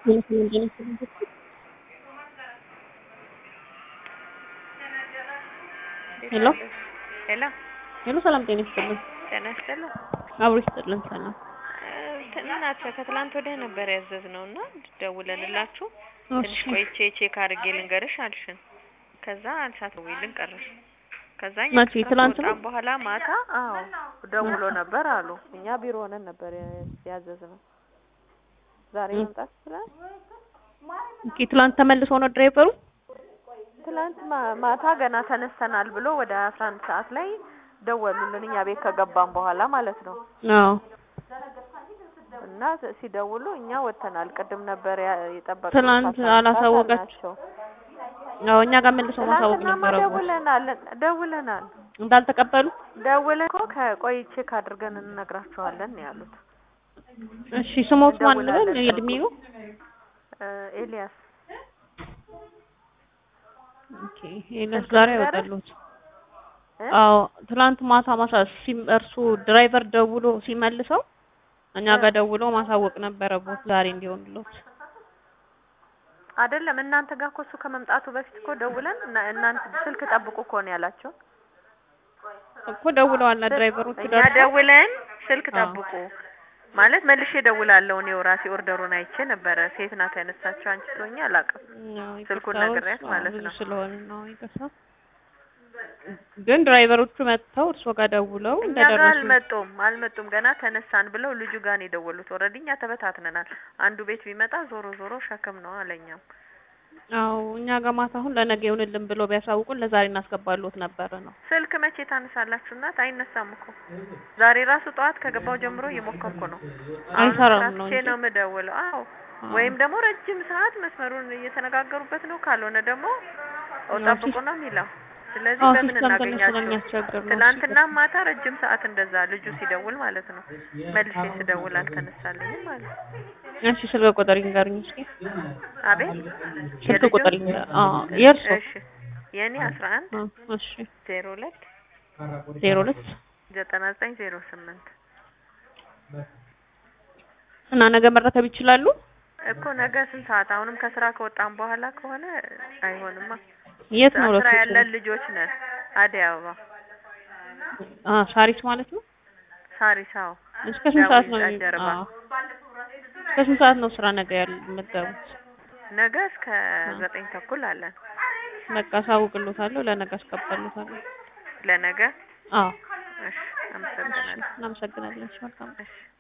ሄሎ ሄሎ ሄሎ፣ ሰላም ጤና ይስጥልን። ጤና ይስጥልን። አብሮ ይስጥልን። ሰላም እንትን ናቸው ከትላንት ወዲያ ነበር ያዘዝነው እና ደውለንላችሁ ትንሽ እሺ፣ ቆይቼ ቼክ አድርጌ ልንገርሽ አልሽን። ከዛ አልሳትደውይልን ቀረሽ። ከዛ እኛ መቼ? ከስራ ትላንት ነው? ከወጣን በኋላ ማታ አዎ ደውሎ ነበር አሉ። እኛ ቢሮ ሆነን ነበር ያዘዝነው። ዛሬ እ- መምጣት ይችላል። ኦኬ። ትላንት ተመልሶ ነው ድራይቨሩ? ትላንት ማ- ማታ ገና ተነስተናል ብሎ ወደ አስራ አንድ ሰዓት ላይ ደወሉልን እኛ ቤት ከገባን በኋላ ማለት ነው። አዎ። እና ስ- ሲደውሉ እኛ ወጥተናል። ቅድም ነበር ያ- የጠበቅነው ትናንት ከአስራ አንድ ሰዓት አላሳወቃችሁ? አልናቸው። አዎ፣ እኛ ጋር መልሶ ማሳወቅ ትናንትናማ ነበረበት። ደውለናል ደውለናል እንዳልተቀበሉ? ደውለን እኮ ከቆይ ቼክ አድርገን እንነግራቸዋለን ነው ያሉት። እሺ፣ ስሞት ማን ልበል? እንደውላለን። የእድሜው? እ ኤልያስ ኦኬ። ኤልያስ ዛሬ አይወጣሉት? እ? አዎ፣ ትላንት ማታ ማሳ ሲም- እርሱ ድራይቨር ደውሎ ሲመልሰው እኛ እ። ጋር ደውሎ ማሳወቅ ነበረበት ዛሬ እንዲሆንለት። አይደለም እናንተ ጋር እኮ እሱ ከመምጣቱ በፊት እኮ ደውለን እና እናንተ ስልክ ጠብቁ እኮ ነው ያላቸው። እኮ ደውለዋል ድራይቨሮቹ እኛ ደርሰው ደውለን ስልክ አዎ። ጠብቁ ማለት መልሼ ደውላለሁ። እኔው ራሴ ኦርደሩን አይቼ ነበረ። ሴት ናት ያነሳቸው። አንቺ ትሆኚ አላውቅም። ያው ስልኩን ይቅርታዎች፣ ነግሬያት አዎ፣ ማለት ብዙ ነው። ስለሆነ ነው ይቅርታ። ግን ድራይቨሮቹ መጥተው እርሶ ጋር ደውለው እኛ ጋር እንደደረሱ አልመጡም አልመጡም ገና ተነሳን ብለው ልጁ ጋር ነው የደወሉት። ኦልሬዲ እኛ ተበታትነናል። አንዱ ቤት ቢመጣ ዞሮ ዞሮ ሸክም ነው አለኛም። አዎ እኛ ጋር ማታ አሁን ለነገ ይሁንልን ብሎ ቢያሳውቁን ለዛሬ እናስገባሉት ነበረ ነው። ስልክ መቼ ታነሳላችሁ? እናት አይነሳም እኮ ዛሬ ራሱ ጠዋት ከገባው ጀምሮ እየሞከርኩ ነው። አሁን አይሰራም ስራ ነው ትቼ እንጂ። ነው የምደውለው። አዎ አዎ። ወይም ደግሞ ረጅም ሰዓት መስመሩን እየተነጋገሩበት ነው። ካልሆነ ደግሞ ኦ ያው ጠብቁ ሲስ- ነው የሚለው። ስለዚህ አዎ በምን ሲስተም ትንሽ እናገኛቸው? ስለሚያስቸግር ነው። ትናንትና ማታ ረጅም ሰዓት እንደዛ ልጁ ሲደውል ማለት ነው። መልሼ ስደውል አልተነሳልኝም ማለት ነው። እሺ ስልክ ቁጥር ይንገሩኝ እስኪ። አቤት ስልክ የልጁ? ቁጥር ይንገር። አዎ የእርሶ? እሺ የእኔ አስራ አንድ አዎ እሺ ዜሮ ሁለት ዜሮ ሁለት ዘጠና ዘጠኝ ዜሮ ስምንት እና ነገ መረከብ ይችላሉ? እኮ ነገ ስንት ሰዓት? አሁንም ከስራ ከወጣን በኋላ ከሆነ አይሆንማ። የት ነው ስራ ሎኬሽኑ? ያለን ልጆች ነን። አደይ አበባ አ ሳሪስ ማለት ነው። ሳሪስ። አዎ እስከ ስንት ሰዓት ነው? ዳዊት የሚ- ጀርባ። አዎ እስከ ስንት ሰዓት ነው ስራ ነገ ያል የምትገቡት? ነገ እስከ ዘጠኝ ተኩል አለን። በቃ አሳውቅሎታለሁ። ለነገ አስገባሎታለሁ። ለነገ አዎ እሺ፣ አመሰግናለሁ። እናመሰግናለን። እሺ መልካም እሺ